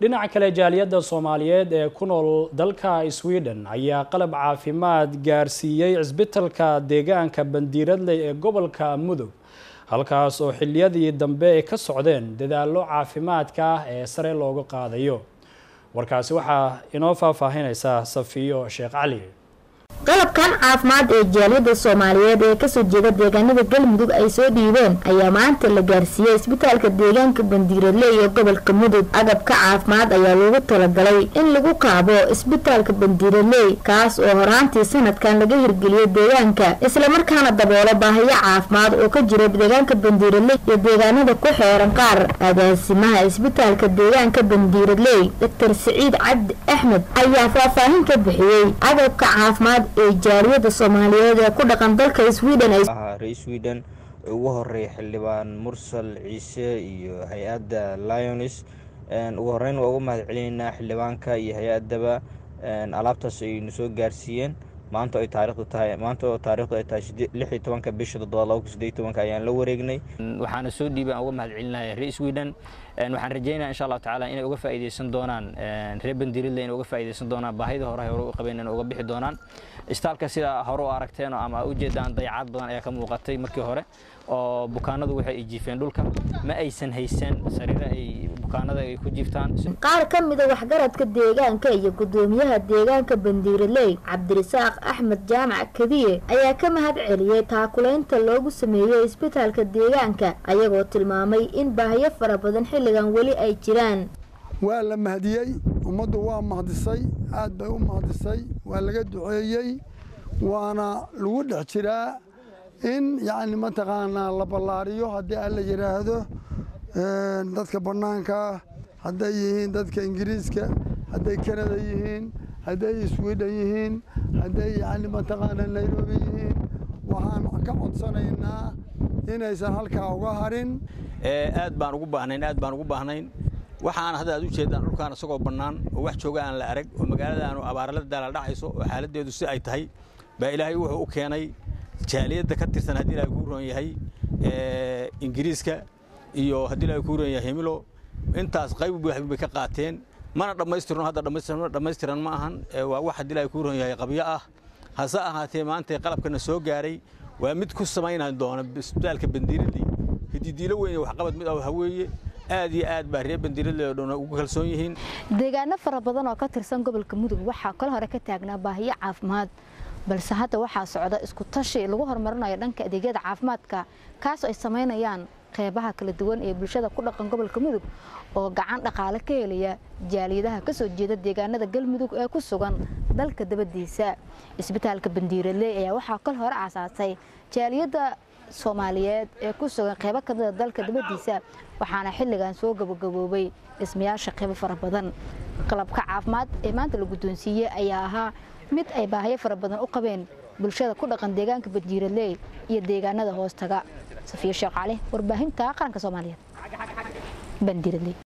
dhinaca kale jaaliyadda soomaaliyeed ee ku nool dalka sweden ayaa qalab caafimaad gaarsiiyey cisbitalka deegaanka bandiiradley ee gobolka mudug halkaas oo xiliyadii dambe ay ka socdeen dadaallo caafimaadka ah ee sare looga qaadayo warkaasi waxaa inoo faahfaahinaysa safiyo sheekh cali qalabkan caafimaad ee jaaliyadda soomaaliyeed ee kasoo jeeda deegaanada galmudug ay soo dhiibeen ayaa maanta la gaarsiiyey isbitaalka deegaanka bandiiradle iyo gobolka mudug agabka caafimaad ayaa loogu talagalay in lagu qaabo isbitaalka bandiiradley kaas oo horaantii sanadkan laga hirgeliyay deegaanka islamarkaana daboolo baahiyo caafimaad oo ka jira deegaanka bandiiradley iyo deegaanada ku xeeran qaar agaasimaha isbitaalka deegaanka bandiiradley doctor siciid cabdi axmed ayaa faahfaahin ka bixiyey agabka caafimaad ee jaaliyada soomaaliyeed ee ku dhaqan dalka sweden ree sweden ugu horeeya xildhibaan mursal ciise iyo hay-adda lionis ugu horeyn waa uga mahad celinaynaa xildhibaanka iyo hay-adaba alaabtaas aynu soo gaarsiiyeen maanta ay taarikhdu tahay maanta oo taarikhdu ay tahay lix iyo tobanka bisha toddobaad laba kun siddeed tobanka ayaan la wareegnay waxaana soo dhiibay aan uga mahad celinaya reer sweden waxaan rajeynaya insha allahu tacaala inay uga faa'iideysan doonaan reer bandiridle inay uga faa'iideysan doonaan baahida hore hore u qabeen inay uga bixi doonaan istaalka sida hore u aragteen ama ujeedaan dayacaad badan ayaa ka muuqatay markii hore oo bukaanadu waxay ay jiifeen dhulka ma aysan haysan sariiro ay bukaanada ay ku jiiftaan qaar ka mida waxgaradka deegaanka iyo gudoomiyaha deegaanka bandiiradley cabdirasaaq axmed jaamac kadiye ayaa ka mahad celiyey taakulaynta loogu sameeyey isbitaalka deegaanka ayagoo tilmaamay in baahiyo fara badan xilligan weli ay jiraan waa la mahadiyey ummaddu waa mahdisay aad bay u mahdisay waa laga duceeyey waana lagu dhex jiraa in yacni mataqaanaa la ballaariyo haddii aan la yidhaahdo dadka bannaanka hadday yihiin dadka ingiriiska hadday kanada yihiin hadday sweden yihiin hadday yacni mataqaanaa nairobi yihiin waxaan ka codsanaynaa inaysan halkaa uga harin aad baan ugu baahnayn aad baan ugu baahnayn waxaan hadda aad u jeedaan dhulkaan isagoo bannaan oo wax jooga aan la arag oo magaalada aanu abaarala daala dhacayso oo xaaladdeedu si ay tahay baa ilaahay wuxuu u keenay jaaliyadda ka tirsan haddii ilaahay kuu roon yahay ingiriiska iyo haddii ilaahay kuu roon yahay himilo intaas qayb bay ka qaateen mana dhammaystirno hadda dhammaystiran ma ahan waa wax haddii ilaahay kuu roon yahay qabyo ah hase ahaatee maanta qalabkana soo gaaray waa mid ku samaynan doona isbitaalka bandiiradii hididiilo weyn waxqabad mid ah haweeye aad iyo aad baa reer bandiiradle oo dhan ugu kalsoon yihiin deegaano fara badan oo ka tirsan gobolka mudug waxaa kol hore ka taagnaa baahiyo caafimaad balse hadda waxaa socda isku tashi lagu horumarinayo dhanka adeegyada caafimaadka kaasoo ay samaynayaan qeybaha kala duwan ee bulshada ku dhaqan gobolka mudug oo gacan dhaqaale ka helaya jaaliyadaha kasoo jeeda deegaanada galmudug ee ku sugan dalka dabadiisa isbitaalka bandiiradley ayaa waxaa kol hore aasaasay jaaliyadda soomaaliyeed ee ku sugan qeybo kamida dalka dabadiisa waxaana xilligan soo gabagaboobay dhismayaasha qeybo fara badan qalabka caafimaad ee maanta la guddoonsiiyey ayaa ahaa mid ay baahiyo fara badan u qabeen bulshada ku dhaqan deegaanka bandiiradley iyo deegaanada hoostaga safiya sheekh cali warbaahinta qaranka soomaaliyeed bandiiradley